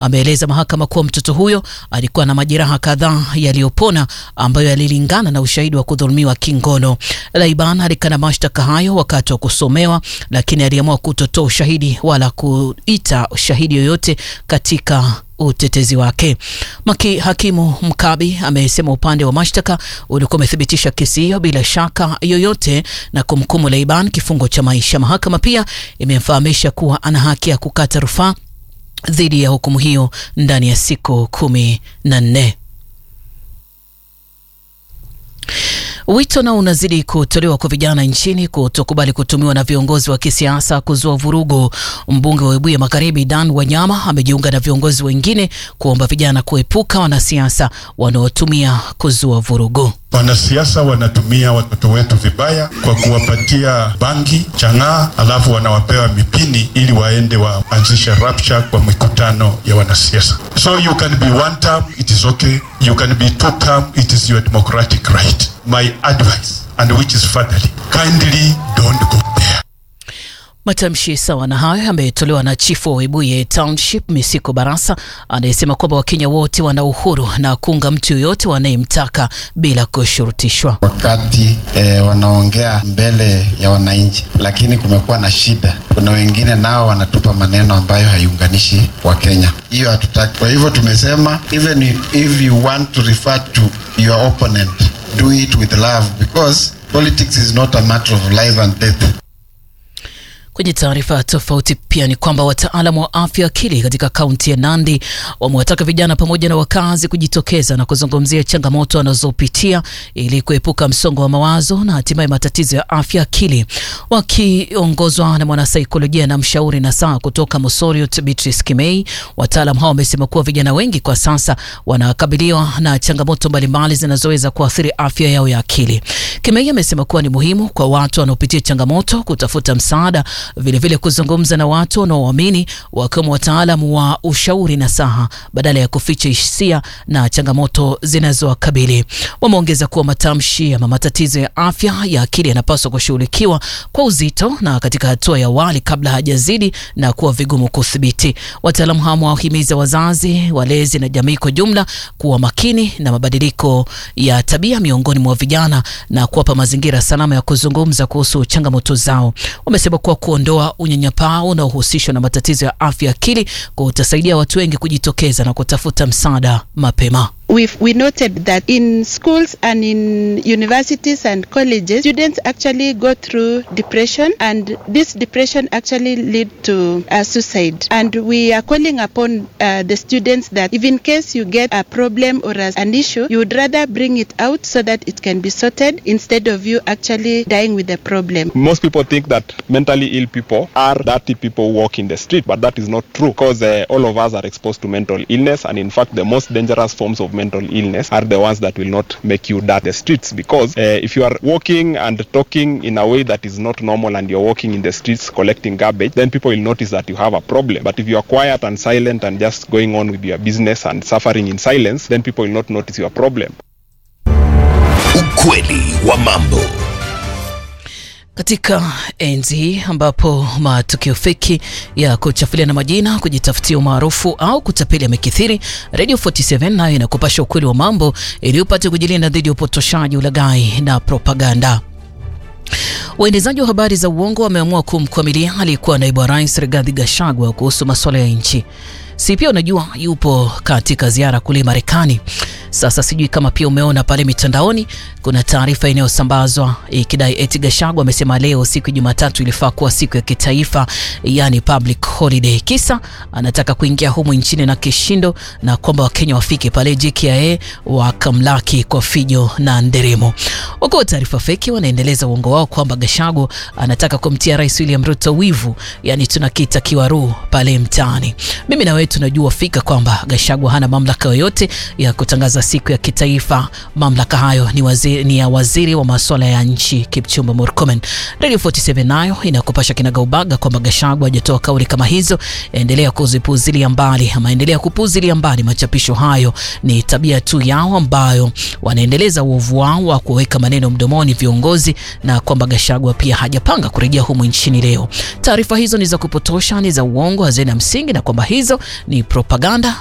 ameeleza mahakama kuwa mtoto huyo alikuwa na majeraha kadhaa yaliyopona ambayo yalilingana na ushahidi wa kudhulumiwa kingono. Laiban alikana mashtaka hayo wakati wa kusomewa, lakini aliamua kutotoa ushahidi wala kuita shahidi yoyote katika utetezi wake. Maki hakimu Mkabi amesema upande wa mashtaka ulikuwa umethibitisha kesi hiyo bila shaka yoyote na kumhukumu Laiban kifungo cha maisha. Mahakama pia imemfahamisha kuwa ana haki ya kukata rufaa dhidi ya hukumu hiyo ndani ya siku kumi na nne. Wito nao unazidi kutolewa kwa vijana nchini kutokubali kutumiwa na viongozi wa kisiasa kuzua vurugu. Mbunge wa Webuye Magharibi Dan Wanyama amejiunga na viongozi wengine kuomba vijana kuepuka wanasiasa wanaotumia kuzua vurugu. Wanasiasa wanatumia watoto wetu vibaya kwa kuwapatia bangi, chang'aa, alafu wanawapewa mipini ili waende waanzishe rapture kwa mikutano ya wanasiasa. So you can be one term, it is okay. You can be two term, it is your democratic right. My advice, and which is fatherly, kindly don't go there. Matamshi sawa na hayo yametolewa na chifu wa Webuye Township Misiko Barasa anayesema kwamba Wakenya wote wana uhuru na kuunga mtu yoyote wanayemtaka bila kushurutishwa. Wakati eh, wanaongea mbele ya wananchi, lakini kumekuwa na shida. Kuna wengine nao wanatupa maneno ambayo haiunganishi Wakenya, hiyo hatutaki. Kwa hivyo tumesema even if, if you want to refer to your opponent do it with love because politics is not a matter of life and death. Kwenye taarifa tofauti pia ni kwamba wataalamu wa afya akili katika kaunti ya Nandi wamewataka vijana pamoja na wakazi kujitokeza na kuzungumzia changamoto wanazopitia ili kuepuka msongo wa mawazo na hatimaye matatizo ya afya akili. Wakiongozwa na mwanasaikolojia na mshauri na saa kutoka Mosoriot Beatrice Kimei, wataalamu hao wamesema kuwa vijana wengi kwa sasa wanakabiliwa na changamoto mbalimbali zinazoweza kuathiri afya yao ya akili. Kimei amesema kuwa ni muhimu kwa watu wanaopitia changamoto kutafuta msaada vilevile vile kuzungumza na watu wanaoamini wakiwemo wataalamu wa ushauri na saha badala ya kuficha hisia na changamoto zinazowakabili. Wameongeza kuwa matamshi ama matatizo ya afya ya akili yanapaswa kushughulikiwa kwa uzito na katika hatua ya awali kabla hajazidi na kuwa vigumu kudhibiti. Wataalamu hao wawahimiza wazazi, walezi na jamii kwa jumla kuwa makini na mabadiliko ya tabia miongoni mwa vijana na kuwapa mazingira salama ya kuzungumza kuhusu changamoto zao. Wamesema kuwa kuondoa unyanyapaa unaohusishwa na matatizo ya afya akili kutasaidia watu wengi kujitokeza na kutafuta msaada mapema. We've, we noted that in schools and in universities and colleges, students actually go through depression, and this depression actually lead to uh, suicide. And we are calling upon uh, the students that if in case you get a problem or as an issue, you would rather bring it out so that it can be sorted instead of you actually dying with the problem. Most people think that mentally ill people are dirty people who walk in the street, but that is not true because uh, all of us are exposed to mental illness, and in fact, the most dangerous forms of mental illness are the ones that will not make you dirt the streets because uh, if you are walking and talking in a way that is not normal and you're walking in the streets collecting garbage then people will notice that you have a problem but if you are quiet and silent and just going on with your business and suffering in silence then people will not notice your problem ukweli wa mambo katika enzi hii ambapo matukio feki ya kuchafuliana majina, kujitafutia umaarufu au kutapeli yamekithiri, Radio 47 nayo inakupasha ukweli wa mambo ili upate kujilinda dhidi ya upotoshaji, ulaghai na propaganda. Waendezaji wa habari za uongo wameamua kumkwamilia aliyekuwa naibu wa rais Rigathi Gachagua kuhusu masuala ya nchi. Si pia unajua yupo katika ziara kule Marekani. Sasa sijui kama pia umeona pale mitandaoni kuna taarifa inayosambazwa ikidai eti Gachagua amesema leo siku ya Jumatatu ilifaa kuwa siku ya kitaifa, yani public holiday. Kisa anataka kuingia humu nchini na kishindo, na kwamba Wakenya wafike pale JKIA wakamlaki kwa fijo na nderemo. Wako taarifa feki wanaendeleza uongo wao kwamba Gachagua anataka kumtia Rais William Ruto wivu, yani tunakita kiwaru pale mtaani. Mimi na wewe tunajua fika kwamba Gachagua hana mamlaka yoyote ya kutangaza kutangaza siku ya kitaifa. Mamlaka hayo ni, waziri, ni ya waziri wa masuala ya nchi Kipchumba Murkomen. Radio 47 nayo inakupasha kinagaubaga kwamba Gachagua hajatoa kauli kama hizo, endelea kuzipuzilia mbali ama endelea kupuzilia mbali machapisho hayo. Ni tabia tu yao ambayo wanaendeleza uovu wao wa kuweka maneno mdomoni viongozi, na kwamba Gachagua pia hajapanga kurejea humu nchini leo. Taarifa hizo ni za kupotosha, ni za uongo, hazina msingi, na kwamba hizo ni propaganda